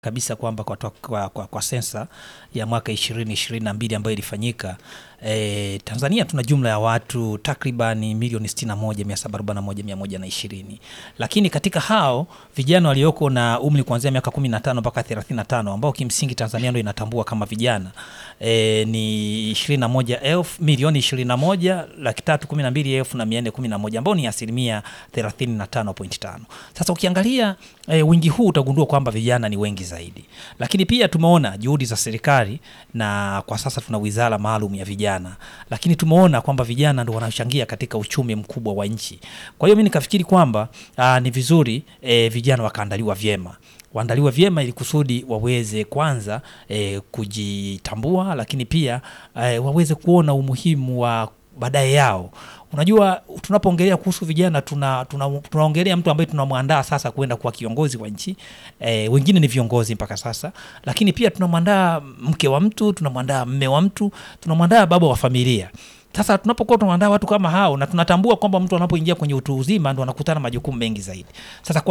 kabisa kwamba kwa, kwa, kwa, kwa sensa ya mwaka ishirini ishirini na mbili ambayo ilifanyika e, Tanzania tuna jumla ya watu takribani milioni sitini na moja mia saba arobaini na moja mia moja na ishirini lakini katika hao vijana walioko na umri kuanzia miaka kumi na tano mpaka thelathini na tano ambao kimsingi Tanzania ndo inatambua kama vijana e, ni ishirini na moja elfu milioni ishirini na moja laki tatu kumi na mbili elfu na mia nne kumi na moja ambao ni asilimia thelathini na tano pointi tano. Sasa ukiangalia e, wingi huu utagundua kwamba vijana ni wengi zaidi, lakini pia tumeona juhudi za serikali na kwa sasa tuna wizara maalum ya vijana, lakini tumeona kwamba vijana ndo wanachangia katika uchumi mkubwa wa nchi. Kwa hiyo mi nikafikiri kwamba aa, ni vizuri e, vijana wakaandaliwa vyema waandaliwe vyema ili kusudi waweze kwanza e, kujitambua, lakini pia e, waweze kuona umuhimu wa baadaye yao. Unajua, tunapoongelea kuhusu vijana tuna, tuna, tunaongelea mtu ambaye tunamwandaa sasa kwenda kuwa kiongozi wa nchi e, wengine ni viongozi mpaka sasa, lakini pia tunamwandaa mke wa mtu, tunamwandaa mme wa mtu, tunamwandaa baba wa familia. Sasa tunapokuwa tunaandaa watu kama hao na tunatambua kwamba mtu anapoingia kwenye utu uzima ndo anakutana majukumu mengi zaidi. Sasa kwa